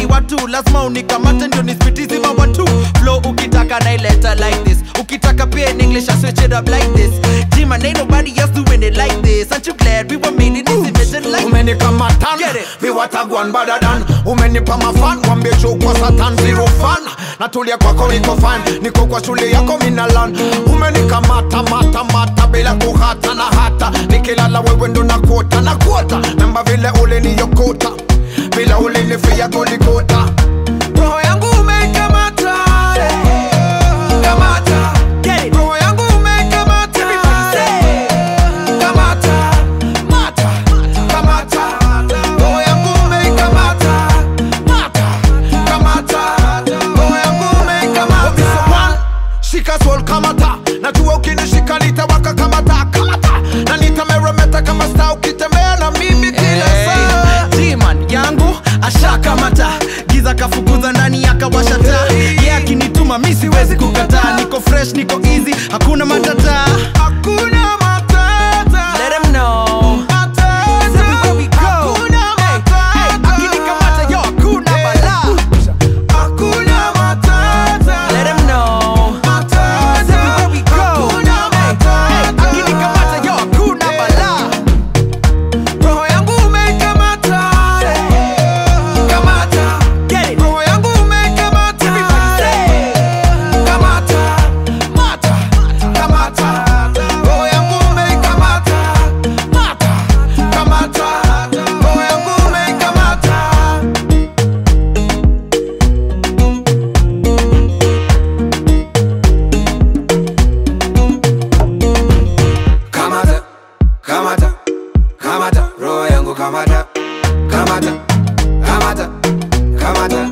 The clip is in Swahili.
ni watu lazima unikamate ndio nispitizi mawatu flow ukitaka naileta like this ukitaka pia in english i switch it up like this G-man ain't nobody else doing it like this aren't you glad we were made in this image like umenikamatan Get it. viwatagwan badadan umenipa mafan wambie chukwa satan zero fan natulia kwako niko fan niko kwa shule yako minalan umenikamata mata mata bila kuhata na hata nikilala wewe ndo na kuota na kuota namba vile uliniyokota bila ulinifia golikota roho yangu umeikamata kamata Get it. roho yangu umeikamata kamata mata kamata roho yangu umeikamata mata kamata roho yangu umeikamata shika sol kamata najua ukinishika nitawaka kamata kamata na nitameremeta kama sta ukitembea na mimi kila saa Hey, G-man yangu ashakamata giza kafukuza ndani akawasha taa ye yeah, akinituma mi siwezi kukataa niko fresh niko easy hakuna matata hakuna matata Let 'em know. matata Everywhere we go. hakuna Hey, hey, akinikamata, yo, hakuna balaa. hakuna matata Let 'em know. Everywhere we go. Hey, hey, akinikamata, yo, hakuna balaa. roho yangu umeikamata kamata Get it. roho yangu umeikamata kamata mata kamata roho yangu umeikamata mata kamata roho yangu umeikamata kamata kamata kamata roho yangu kamata kamata kamata kamata